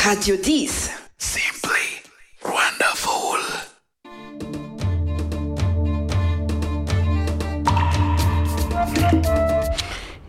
Radio 10. Simply wonderful.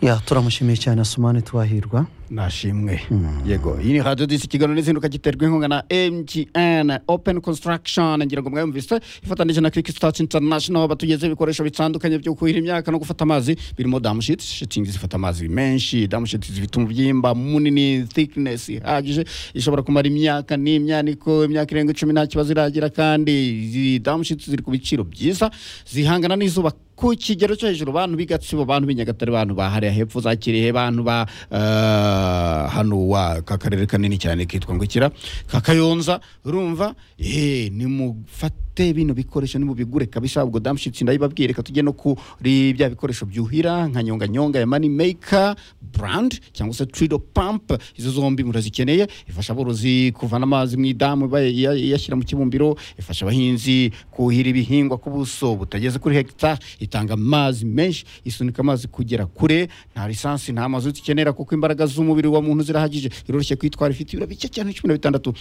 ya turamushimiye cyane asumani twahirwa nashimwe yego iyi ni radiyo disi ikiganiro n'izinduka giterwa inkunga na mtn open construction ngira ngo mwayumvise ifatanije na kiriki sitati intanashono batugeze ibikoresho bitandukanye byo kuhira imyaka no gufata amazi birimo damushiti shitingi zifata amazi menshi damushiti zifite umubyimba munini thickness ihagije ishobora kumara imyaka n'imyaniko imyaka irenga icumi nta kibazo iragira kandi izi damushiti ziri ku biciro byiza zihangana n'izuba ku kigero cyo hejuru bantu b'igatsibo bantu b'i nyagatare bantu ba hariya hepfo za kirehe bantu ba eh, hano wa ka karere kanini cyane kitwa ngo ikira ka kayonza urumva eh nimufate bino bikoresho nimubigure kabisa ubwo damushitsi ndayibabwiye reka tujye no kuri bya bikoresho byuhira nka nyonga nyonga ya money maker brand cyangwa se trido pump izo zombi murazikeneye ifasha aborozi kuvana amazi mu idamu baye- iya- iyashyira mu kibumbiro ifasha abahinzi kuhira ibihingwa ku buso butageze kuri hegitari itanga amazi menshi isunika amazi kugera kure nta lisansi nta mazutu ikenera kuko imbaraga z'umubiri wa muntu zirahagije iroroshye kwitwara ifite ibiro bike cyane cumi na bitandatu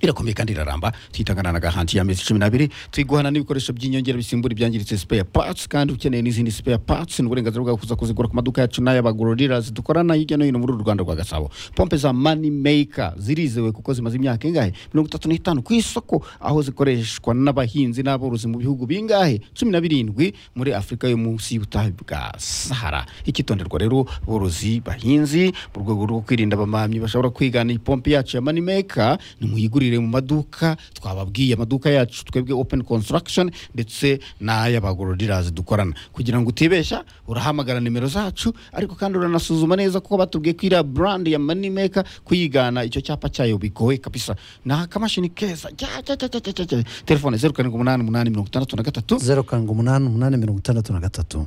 irakomeye kandi iraramba tuyitangana na gahanti ya mezi cumi n'abiri tuyiguhana n'ibikoresho by'inyongera bisimbura ibyangiritse spare parts kandi ukeneye n'izindi spare parts ni uburenganzira bwawe kuza kuzigura ku maduka yacu n'ay'abagororirazi dukorana hirya no hino muri uru rwanda rwa gasabo pompe za money maker zirizewe kuko zimaze imyaka ingahe mirongo itatu n'itanu ku isoko aho zikoreshwa n'abahinzi n'aborozi mu bihugu bingahe cumi na birindwi muri afurika yo munsi y'ubutayu bwa sahara ikitonderwa rero borozi bahinzi mu rwego rwo kwirinda abamamyi bashobora kwigana ipompe yacu ya manimeka nimuyigurire mu maduka twababwiye amaduka yacu twebwe open construction ndetse n'ay'abagororirazi dukorana kugira ngo utibeshya urahamagara nimero zacu ariko kandi uranasuzuma neza kuko batubwiye ko iriya brand ya manimeka kuyigana icyo cyapa cyayo bigoye kabisa ni akamashini keza cya- cya- cya- cya- cya- cya- cya. telefone zeru karindwi umunani umunani mirongo itandatu na gatatu zeru karindwi umunani umunani mirongo itandatu na gatatu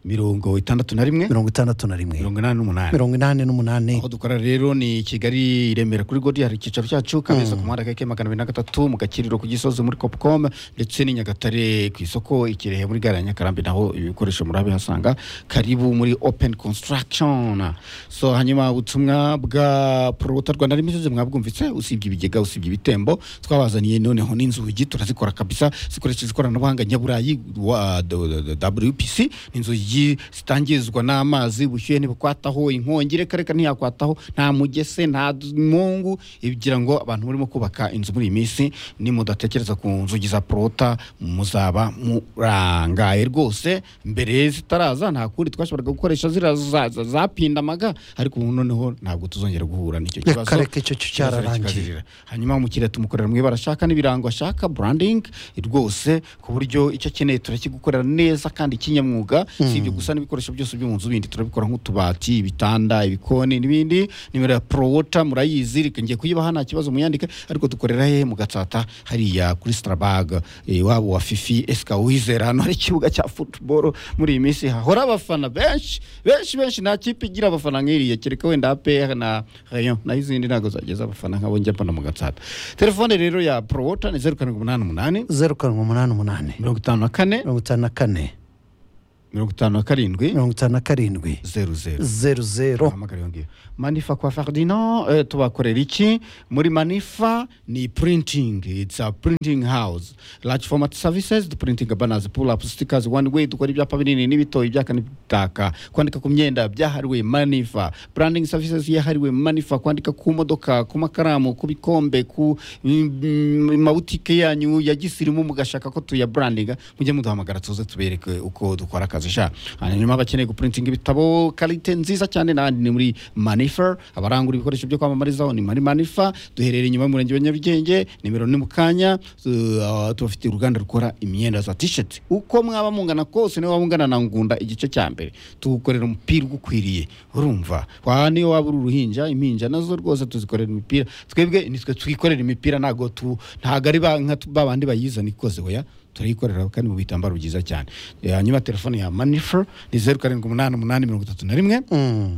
mirongo itandatu na rimwe mirongo itandatu na rimwe mirongo inani n'umunani mirongo inani n'umunani aho dukora rero ni kigali i remera kuri godi hari icyicaro cyacu kabeza ku muhanda keke magana abiri na gatatu mu gakiriro ku gisozi muri copcom ndetse n'i nyagatare ku isoko i kirehe muri gare ya nyakarambi naho ibikoresho murabihasanga karibu muri open construction so hanyuma ubutumwa bwa porota rwanda limited mwabwumvitse usibye ibigega usibye ibitembo twabazaniye noneho n'inzugi turazikora kabisa zikoresheje ikoranabuhanga nyaburayi wa do- do- do- wpc inzugi zitangizwa n'amazi ubushyuhe ntibukwataho inkongi reka reka ntiyakwataho nta mugese nta d- mungu igira ngo abantu barimo kubaka inzu muri iyi minsi nimudatekereza ku nzugi za porota muzaba murangaye rwose mbere zitaraza nta kundi twashoboraga gukoresha zira za- za- zapindamaga ariko ubu noneho ntabwo tuzongera guhura n'icyo Reka kibazo reka icyo cyo Kirazira cyararangiye. kikazirira. hanyuma umukiriya tumukorera mu ibara ashaka n'ibirango ashaka branding rwose ku buryo icyo akeneye turakigukorera neza kandi kinyamwuga si ibyo gusa n'ibikoresho byose byo mu nzu bindi turabikora nk'utubati ibitanda ibikoni n'ibindi nimero ya prowota murayizi reka ngiye kuyibaha nta kibazo muyandike ariko dukorera he mu gatsata hariya kuri starabag iwabo wa fifi esika wizera hano hari ikibuga cya football muri iyi minsi hahora abafana benshi benshi benshi nta kipe igira abafana nk'iriya kereka wenda APR na Rayon naho izindi ntabwo zageza abafana nk'abo njya mbona mu gatsata telefone rero ya prowota ni zeru karindwi umunani umunani zeru karindwi umunani umunani mirongo itanu na kane mirongo itanu na kane mirongo itanu na karindwi mirongo itanu na karindwi zeru zeru zeru zeru bahamagara iyo ngiyo manifa kwa ferdinand eh, tubakorera iki muri manifa ni printing its a printing house large format services dupurintinga banners pull up stickers one way dukora ibyapa binini n'ibitoyi ibyaka n'ibitaka kwandika ku myenda byahariwe manifa branding services yahariwe manifa kwandika ku modoka ku makaramu ku bikombe ku mm, mabutike yanyu ya gisirimu mugashaka ko tuya brandinga mujye muduhamagara tuze tubereke uko dukora akazi sha hanyuma abakeneye guprintinga ibitabo karite nziza cyane n'ahandi ni muri manifa abarangura ibikoresho byo kwamamarizaho ni muri manifa duherereye inyuma y'umurenge wa nyarugenge nimero ni mu kanya tu- ah, tubafitiye uruganda rukora imyenda za tisheti uko mwaba mungana kose niba mungana na ngunda igice cya mbere tugukorera umupira ugukwiriye urumva wa niyo waba uri uruhinja impinja nazo rwose tuzikorera imipira twebwe nitwe twikorera imipira ntabwo tu ntabwo ari ba nka tu- ba bandi bayizana ikoze oya turayikorera kandi mu bitambaro byiza cyane Eh, hanyuma telefone ya manifer ni zeru karindwi umunani umunani mirongo itatu na rimwe Mm,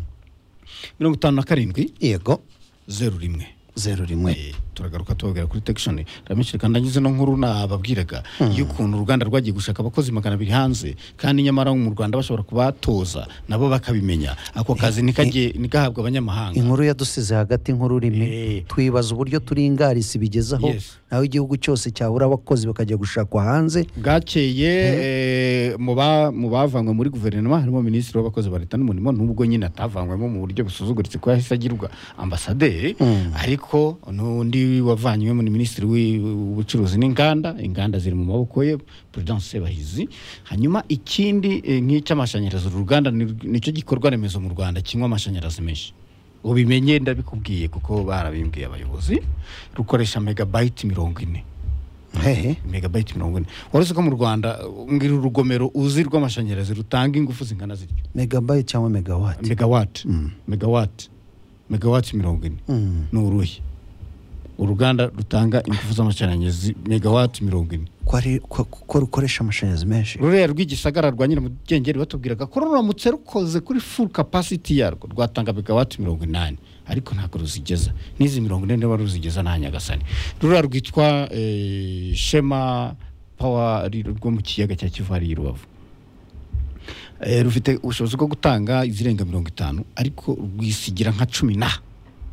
mirongo itanu na karindwi yego zeru rimwe zeru rimwe Eh, turagaruka tubabwira kuri tekishoni ndamishije kandi nanyuze no nkuru nababwiraga y'ukuntu uruganda rwagiye gushaka abakozi magana abiri hanze kandi nyamara mu rwanda bashobora kubatoza nabo bakabimenya ako kazi nikajye nikahabwa abanyamahanga inkuru yadusize hagati inkuru rimwe Eh. twibaza uburyo turingarisi bigezaho Yes. naho igihugu cyose cyabura abakozi bakajya gushakwa hanze bwakeye eh, mu ba- mu bavanywe muri guverinoma harimo minisitiri w'abakozi ba leta n'umurimo nubwo nyine atavanywemo mu buryo busuzuguritse ko yahise agirwa ambasaderi ariko n'undi wavanywemo ni minisitiri w'i- w'ubucuruzi n'inganda inganda ziri mu maboko ye prudence sebahizi hanyuma ikindi eh, nk'icy'amashanyarazi uru ruganda ni- nicyo gikorwa remezo mu rwanda kinywa amashanyarazi menshi ubimenye ndabikubwiye kuko barabimbwiye abayobozi rukoresha megabayiti mirongo ine hehe megabayiti mirongo ine warose ko mu rwanda uh, ngira urugomero uzi rw'amashanyarazi rutanga ingufu zingana zityo megabayiti cyangwa megawati megawati megawati megawati mirongo ine Mm. ni uruhe uruganda rutanga ingufu z'amashanyarazi megawati mirongo ine ko ari- ko- ko rukoresha amashanyarazi menshi ruriya rw'igisagara rwa nyiramugengeri batubwiraga ko ruramutse rukoze kuri full capacity yarwo rwatanga megawati mirongo inani ariko ntabwo ruzigeza n'izi mirongo ine niba ruzigeza nta nyagasani ruriya rwitwa eh, shema power ari rwo mu kiyaga cya kivu hariya i rubavu Eh, rufite ubushobozi bwo gutanga izirenga mirongo itanu ariko rwisigira nka cumi na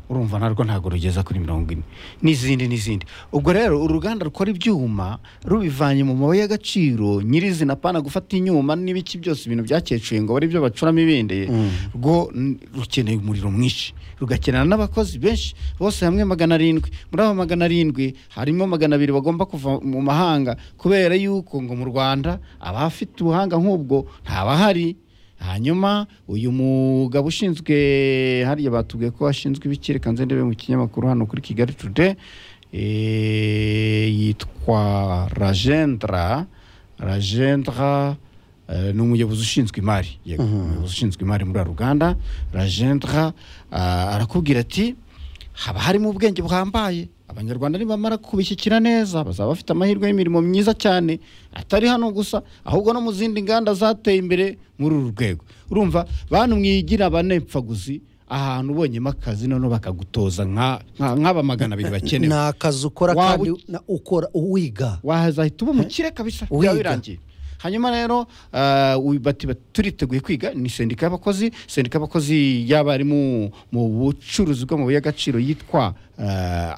urumva narwo ntabwo rugeza kuri mirongo ine n'izindi n'izindi ubwo rero uruganda rukora ibyuma rubivanye mu mabuye y'agaciro nyirizina pana gufata inyuma n'ibiki byose ibintu byakecuye ngo ari byo bacuramo ibindi rwo n- rukeneye umuriro mwinshi rugakenera n'abakozi benshi bose hamwe magana arindwi muri abo magana arindwi harimo magana abiri bagomba kuva mu mahanga kubera yuko ngo mu rwanda abafite ubuhanga nk'ubwo ntabahari hanyuma uyu mugabo ushinzwe hariya batubwiye ko ashinzwe ibikiri kanze ndebe mu kinyamakuru hano kuri kigali today eh, yitwa ragendra ragendra eh, ni umuyobozi ushinzwe imari yego umuyobozi ushinzwe imari muri ruganda ragendra ah, arakubwira ati haba harimo ubwenge buhambaye abanyarwanda nibamara kubishyikira neza bazaba bafite amahirwe y'imirimo myiza cyane atari hano gusa ahubwo no mu zindi nganda zateye imbere muri uru rwego urumva bantu mwigira abanepfaguzi ahantu ubonyemo akazi noneho bakagutoza nka- nka- nk'aba magana abiri bakenewe ni akazi ukora Waba kandi u- na- ukora wiga wazahita uba umukire kabisa byaba Wiga. birangiye hanyuma rero ah, uyu bati bati, turiteguye kwiga ni sendika y'abakozi sendika y'abakozi y'abarimu mu bucuruzi bw'amabuye y'agaciro yitwa ah,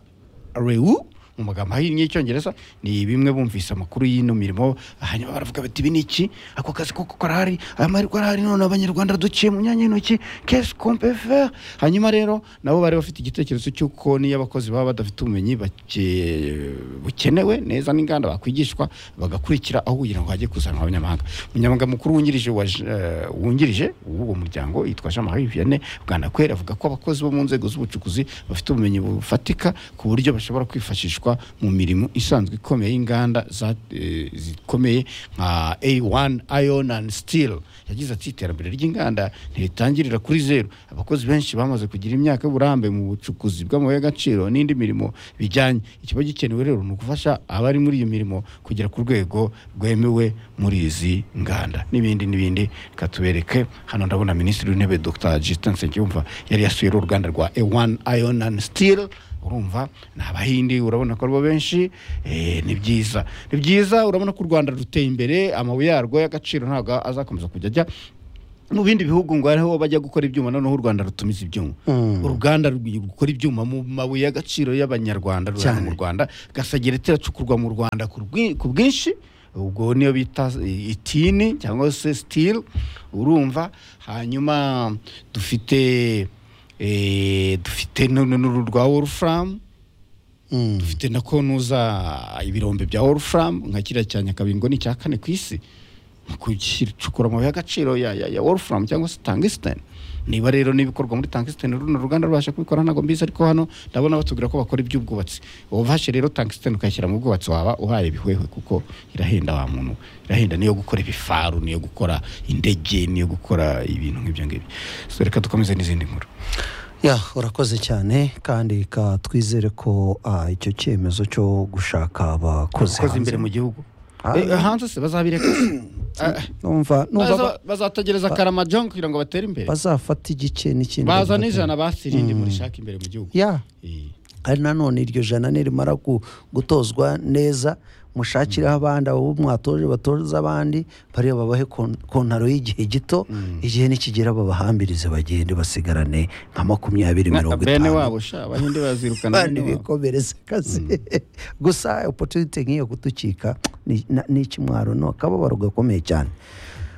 rewu mu magambo ahinnye y'icyongereza ni bimwe bumvise amakuru y'ino mirimo hanyuma baravuga bati ibi ni iki ako kazi ko karahari aya mahirwe arahari none abanyarwanda duciye mu myanya y'intoki kesi kompeferi hanyuma rero nabo bari bafite igitekerezo cy'uko niyo abakozi baba badafite ubumenyi bake- bukenewe neza n'inganda bakwigishwa bagakurikira aho kugira ngo hajye kuzanwa abanyamahanga umunyamabanga mukuru wungirije wa J- eh, wungirije w'uwo muryango yitwa jean marie vianney bwanakweri avuga ko abakozi bo mu nzego z'ubucukuzi bafite ubumenyi bufatika ku buryo bashobora kwifashishwa mu mirimo isanzwe ikomeye y'inganda za- eh, zikomeye nka a1 iron and steel yagize ati iterambere ry'inganda ntiritangirira kuri zeru abakozi benshi bamaze kugira imyaka y'uburambe mu bucukuzi bw'amabuye y'agaciro n'indi mirimo bijyanye ikiba gikenewe rero ni ugufasha abari muri iyo mirimo kugera ku rwego rwemewe muri izi nganda n'ibindi n'ibindi reka tubereke hano ndabona minisitiri w'intebe dr justin nsengiyumva yari yasuye uruganda rwa a1 iron and steel urumva ni abahindi urabona ko aribo benshi eh, ni byiza ni byiza urabona ko u rwanda ruteye imbere amabuye yarwo y'agaciro ntabwo azakomeza kujya ajya mu bindi bihugu ngo hariho bajya gukora ibyuma noneho u rwanda rutumiza ibyuma uruganda rw- rukora ibyuma mu mabuye y'agaciro y'abanyarwanda rurara Cyane. mu rwanda gasagera iteracukurwa mu rwanda ku rwi- ku bwinshi ubwo niyo bita eh, itini cyangwa se steel urumva hanyuma dufite eh, dufite nu- nu- nu- rwa wolfram Mm. dufite na konuza ibirombe bya wolfram nka kiriya cya nyakabingo ni icya kane ku isi mu gucukura amabuye y'agaciro ya, ya, ya wolfram cyangwa se tangisten niba rero n'ibikorwa muri tangisten runo ruganda rubasha kubikora ntabwo mbizi ariko hano ndabona batubwira ko bakora iby'ubwubatsi wafashe rero tangisten ukayishyira mu bwubatsi waba uhaye bihwehwe kuko irahenda wa muntu irahenda niyo gukora ibifaru niyo gukora indege niyo gukora ibintu nk'ibyo ngibyo so reka dukomeze n'izindi nkuru ya urakoze cyane kandi ka twizere ko ah, icyo cyemezo cyo gushaka abakoze dukoze hanze- imbere mu gihugu Ah. Eh, hanze se bazabireka se numva numva ba- Baza- bazategereza karamajongo kugira ngo batere imbere bazafata igice n'ikindi baza bagafata- n'ijana basirinde muri shaka imbere mu gihugu ya Eh, kandi nanone iryo jana nirimara gu- gutozwa neza mushakiraho abandi abo mwatoje batoza abandi bariya babahe kon- kontaro y'igihe gito igihe nikigera babahambirize bagende basigarane nka makumyabiri mirongo bene itanu wabo sha abahinde bazirukana kandi bene wabo. bikomereze kazi gusa opotunite nk'iyo kuducika ni- na- ni ikimwaro no akababaro gakomeye cyane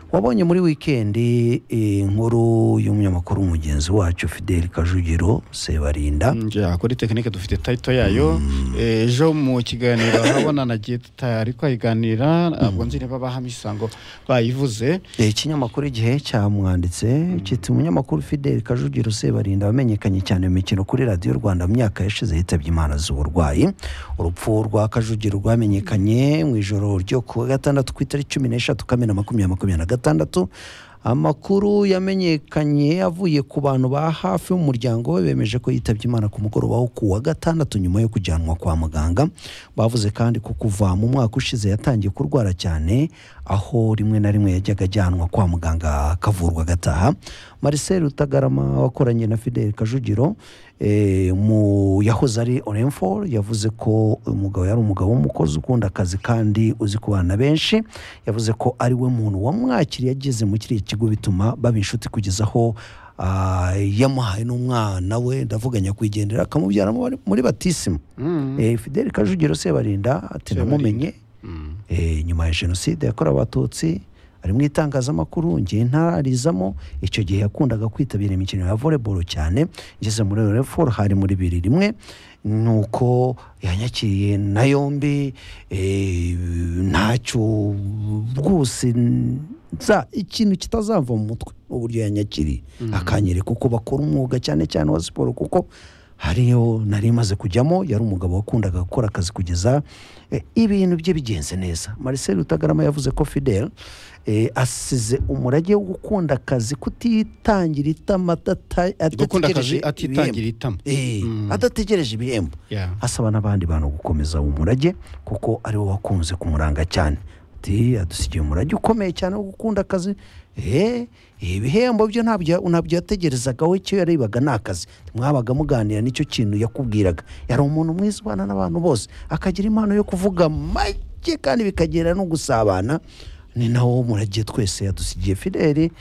wabonye muri wikendi eh, inkuru y'umunyamakuru mugenzi wacu fideli kajugiro sebarinda njya kuri tekinike dufite tayito yayo ejo mu kiganiro ahabona nagiye tutari kwayiganira ntabwo nzi niba bahamisango bayivuze Eh, ikinyamakuru igihe cyamwanditse kiti umunyamakuru fideli kajugiro sebarinda wamenyekanye cyane mu mikino kuri radiyo rwanda mu myaka yashize yitabye imana z'uburwayi urupfu rwa kajugiro rwamenyekanye mu ijoro ryo ku wa gatandatu ku itariki cumi n'eshatu kamena makumyabiri makumyabiri na gatandatu amakuru yamenyekanye avuye ku bantu ba hafi b'umuryango we bemeje ko yitabye imana ku mugoroba wo ku wa gatandatu nyuma yo kujyanwa kwa muganga bavuze kandi ko kuva mu mwaka ushize yatangiye kurwara cyane aho rimwe na rimwe yajyaga ajyanwa kwa muganga akavurwa agataha marcel rutagarama wakoranye na fidel kajugiro eh, mu yahoze ari orenfor yavuze ko uyu mugabo yari umugabo w'umukozi ukunda akazi kandi uzi kubana na benshi yavuze ko ari we muntu wamwakiriye ageze muri kiriya kigo bituma baba inshuti kugeza aho ah, yamuhaye n'umwana we ndavuga nyakwigendera akamubyara muri- muri batisima Eh, fidel kajugiro sebarinda ati Sebarinda. namumenye Mm. eh, nyuma ya jenoside yakorewe abatutsi ari mu itangazamakuru ngiye ntarizamo icyo gihe yakundaga kwitabira imikino ya volleyball cyane ngeze muri refor hari muri bibiri rimwe nuko yanyakiriye na yombi eh, ntacyo rwose nza ikintu kitazava mu mutwe uburyo yanyakiriye akanyereka uko bakora umwuga cyane cyane wa siporo kuko hariyo nari maze kujyamo yari umugabo wakundaga gukora akazi kugeza eh, ibintu bye bigenze neza marcel rutagarama yavuze ko fidel eh, asize umurage wo gukunda akazi kutitangira itama adata- gukunda akazi adategereje ibihembo. atitangira itama Eh, Mm. adategereje ibihembo Yeah. asaba n'abandi bantu gukomeza umurage kuko ari wo wakunze kumuranga cyane ati adusigiye umurage ukomeye cyane wo gukunda akazi Eh, ibihembo byo ntabyo ntabyo yategerezaga we icyo yarebaga ni akazi mwabaga muganira nicyo kintu yakubwiraga yari umuntu mwiza ubana n'abantu bose akagira impano yo kuvuga make kandi bikagera no gusabana ni nawo murage twese yadusigiye fideli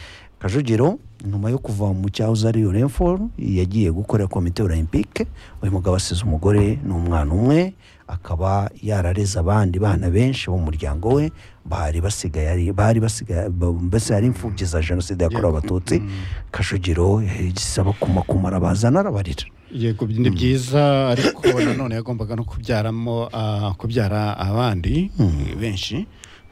kajugiro nyuma yo kuva mu cyahoze ari renforo yagiye gukorera komite olympique uyu mugabo asize umugore n'umwana umwe akaba yarareze abandi bana benshi b'umuryango we bari basigaye ari- bari basigaye ba- mbese ari imfubyi za jenoside yakorewe abatutsi kajugiro yisaba kumakumara bazana arabarira yego ni byiza ariko nanone yagombaga no kubyaramo ah, kubyara abandi eh, benshi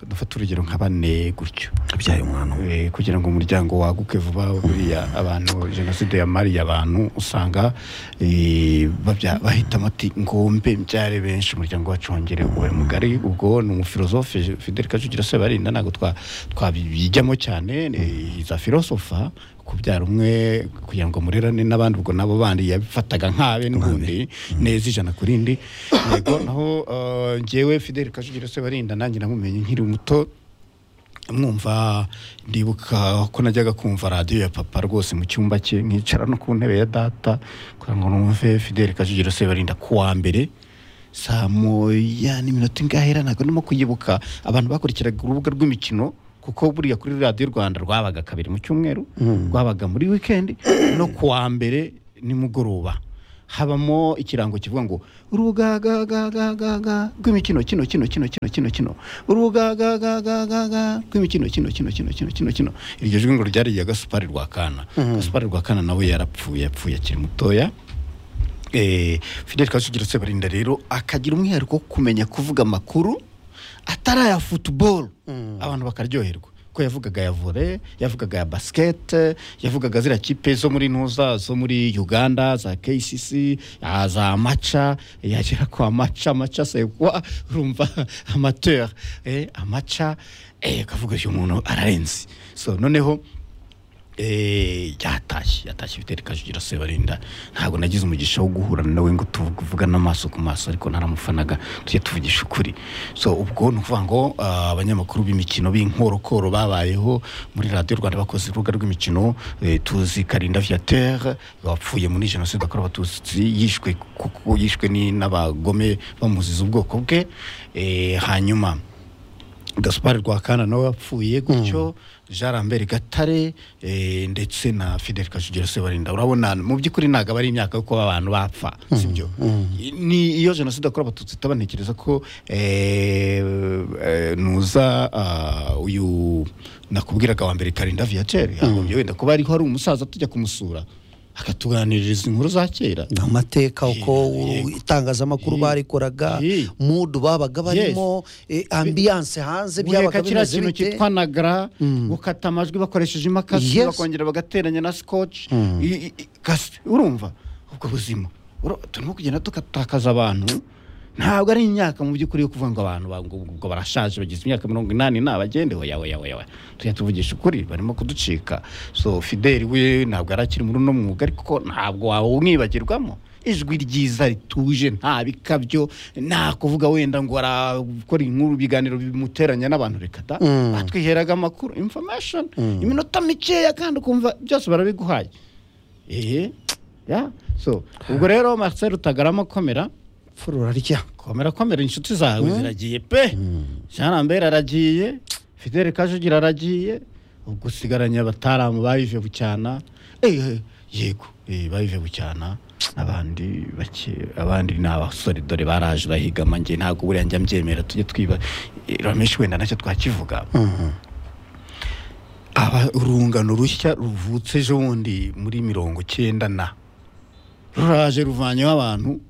dufata urugero nka bane gutyo abyaye umwana umwe Eh, kugira ngo umuryango waguke vuba buriya abantu jenoside yamariye abantu usanga eh, babya- bahitamo ati ngombe mbyare benshi umuryango wacu wongere ube mugari ubwo ni umufilozofe fidel kajugira sebarinda ntabwo twa- twabijyamo cyane eh, za filosofa kubyara umwe kugira ngo murerane n'abandi ubwo nabo bandi yabifataga nk'abe n'ubundi neza ijana ku rindi yego naho eh, njyewe fidel kajugira sebarinda nanjye namumenye nkiri muto mwumva ndibuka ko najyaga kumva radiyo ya papa rwose mu cyumba cye nkicara no ku ntebe ya data kugira ngo numve fidel kajugiro sebarinda ku wa mbere saa moya n'iminota ingahe ntabwo ndimo kuyibuka abantu bakurikiraga urubuga rw'imikino kuko buriya kuri radiyo rwanda rwabaga kabiri mu cyumweru rwabaga muri wikendi no ku wa mbere nimugoroba habamo ikirango kivuga ngo urugagagagagaga rw'imikino kino kino kino kino kino kino urugagagagagaga rw'imikino kino kino kino kino kino kino iryo jwi ngo ryari irya gasupari rwa kana gasupari rwa kana nawe yarapfuye yapfuye akiri mutoya Eh, fidel kasugira sebarinda rero akagira umwihariko wo kumenya kuvuga amakuru atari aya futuboro abantu bakaryoherwa ko yavugaga ya vore yavugaga ya basikete yavugaga ziriya kipe zo muri ntuza zo muri uganda za kcc ah, za maca yagera kwa maca maca sekwa urumva amateur eh, amaca eh, akavuga uyu muntu ararenze so noneho eh, yatashye yatashye bitewe kajugiro sebarinda ntabwo nagize umugisha wo guhura nawe ngo tuvugane amaso ku maso ariko naramufanaga tujye tuvugisha ukuri so ubwo ni ukuvuga ngo ah, abanyamakuru b'imikino b'inkorokoro babayeho muri radiyo rwanda bakoze urubuga rw'imikino eh, tuzi karinda viateur wapfuye muri jenoside yakorewe abatutsi yishwe kuko yishwe ni- n'abagome bamuziza ubwoko bwe Eh, hanyuma gaspar rwakana nawe wapfuye gutyo jean lambert gatare eh, ndetse na fidel kajugiro sebarinda urabona mu by'ukuri ntabwo aba ari imyaka yo kuba abantu bapfa sibyo ni iyo jenoside yakorewe abatutsi itaba ntekereza ko eh, eh, nuza ah, uyu nakubwiraga wa mbere karinda viateur yagombye wenda kuba ariho ari umusaza tujya kumusura akatuganiririza inkuru za kera amateka uko Yego. itangazamakuru Yego. barikoraga Yego. mudu babaga barimo eh, ambiyanse hanze byabaga guheka kiriya bimeze kintu bite cyitwa nagara gukata amajwi bakoresheje imakasi Yes. bakongera bagateranya na scotch I- i- kasi urumva ubwo buzima Uro- turimo kugenda tugatakaza abantu ntabwo ari imyaka mu by'ukuri yo kuvuga ngo abantu ba- ngo- ngo barashaje bageze imyaka mirongo inani ntabagendeho yawe yawe yawe tujya tuvugisha ukuri barimo kuducika so fideli we ntabwo arakiri muri uno mwuga ariko ntabwo wawumwibagirwamo ijwi ryiza rituje nta bikabyo nta kuvuga wenda ngo arakora inkuru ibiganiro bimuteranya n'abantu reka da batwiheraga amakuru information iminota mikeya kandi ukumva byose barabiguhaye ehe ya so ubwo rero Marcel utagarama komera furura rya komera komera inshuti zawe ziragiye pe jean lambert aragiye fidel kajugira aragiye ubwo usigaranye abataramu bayive bucyana Eh, eh, yego eh, bayive bucyana abandi bake abandi ni abasore dore baraje bahigama njye ntabwo buriya njya mbyemera tujye twiba eh, rameshi wenda nacyo twakivuga aba urungano rushya ruvutse ejo bundi muri mirongo cyenda na ruraje ruvanyeho abantu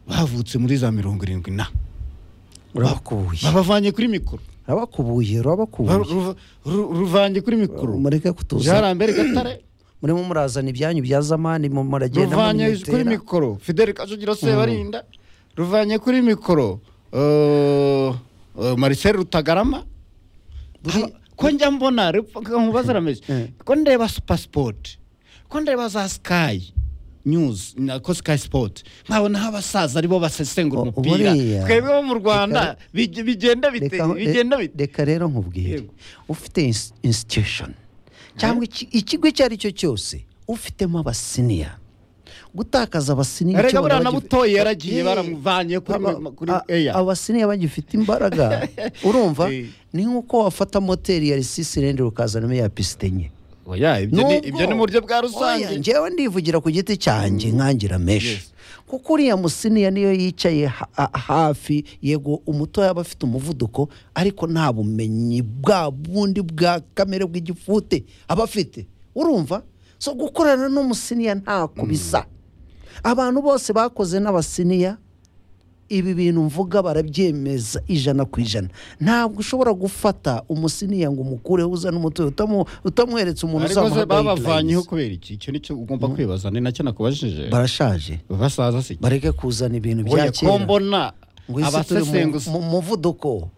bavutse muri za mirongo irindwi na urabakubuye babavanye kuri mikoro urabakubuye Ba- urabakubuye ruva- ru- ruvanye kuri mikoro mureke kutuza jarambere gatare murimo murazana ibyanyu bya zamani mu- muragenda ruvanye kuri munyitera mikoro fidel kajugira sebarinda ruvanye kuri mikoro eh, eh, marcel rutagarama Buri- Aba- ko njya mbona rep- nkubaza rameze Eh. ko ndeba pasipoti ko ndeba za sikayi news na ko sikayi sipoti nkabonaho abasaza aribo basesengura O- umupira buriya- twebwe bo mu rwanda bige- bigenda bite Reka- bigenda re- bite reka rero nkubwire Yego. ufite ins- institution cyangwa iki- ikigo icyo ari cyo cyose ufitemo abasiniya gutakaza abasiniya Erega icyubahiro buriya na bagif- butoye yaragiye Eh, baramuvanye kuri aba- ma- kuri a- Air. abasiniya bagifite imbaraga urumva Eh. ni nk'uko wafata moteri ya risisi rende ukazanamo ya pisite enye oya ibyo ni- ibyo ni mu buryo bwa Oya, rusange njyewe ndivugira ku giti cyanjye nkangira meshi Yes. kuko uriya musiniya niyo yicaye ha- ha- hafi yego umutoya aba afite umuvuduko ariko nta bumenyi bwa bundi bwa kamere bw'igifute aba afite urumva so gukorana n'umusiniya ntako bisa abantu bose bakoze n'abasiniya ibi bintu mvuga barabyemeza ijana ku ijana ntabwo ushobora gufata umusiniya ngo umukureho uzane umutoya utamu- utamweretse umuntu ariko se uzamuha babavanyeho guidelines. kubera iki icyo nicyo ugomba kwibaza ni nacyo nakubajije barashaje basaza si bareke kuzana ibintu bya oya ko kera mbona ngo isi turi mu- abasesenguzi mu muvuduko